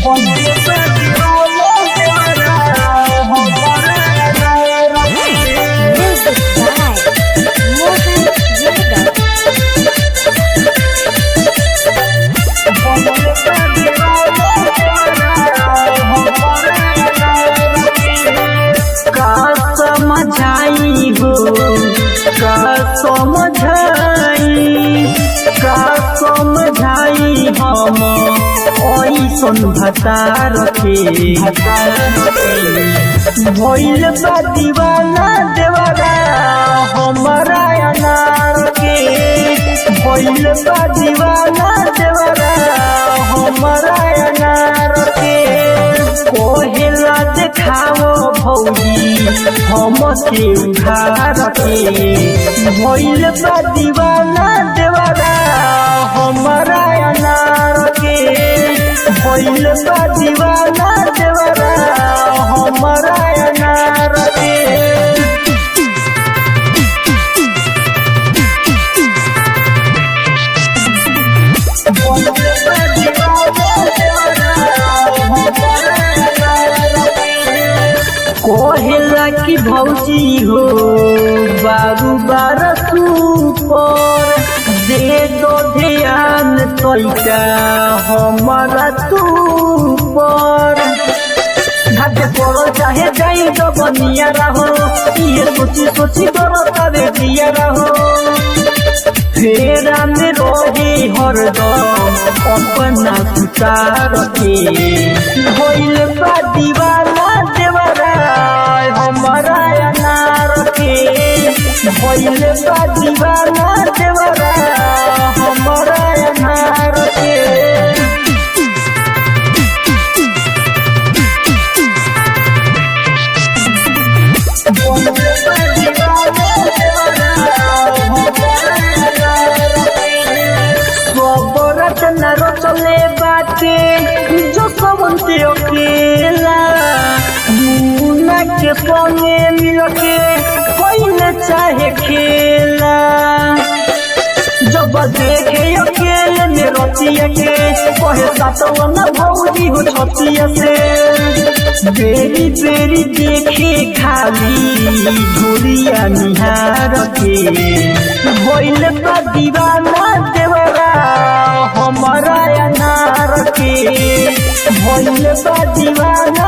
Music by Mohan Yadav. का समझाई हो का समझाई का समझाई हम ऐसन भतार के भइल बा दीवाना देवरा हमारा अनार के भइल बा दीवाना देवरा हमारा अनार के कोहेला देखाओ भौजी हम के उधार के भइल बा दीवाना देवरा हमारा अनार के भइल बा दीवाना देवरा हमारा अनार के कोहेला की भौजी हो बारू बार पर दे दो ध्यान तैका हमारा तू पर घाटे पड़ो चाहे जाई तो बनिया रहो ये सोची सोची करो तबे दिया रहो फेरा में रोहे हरदम अपना सुतार के होइल बा दीवाना देवरा हमारा अनार के होइल बा दीवाना देवरा हमारा अनार के खबरत न रचले बाटे जो सबंते अकेला मुना के संगे मिलके कोई चाहे खेला जब देखे अकेले में रचिया के कहे सातवा न भौजी हो छतिया से बेरी बेरी देखे खाली झोलिया निहार के भइल बा दीवाना देवरा हमारा अनार के भइल बा दीवाना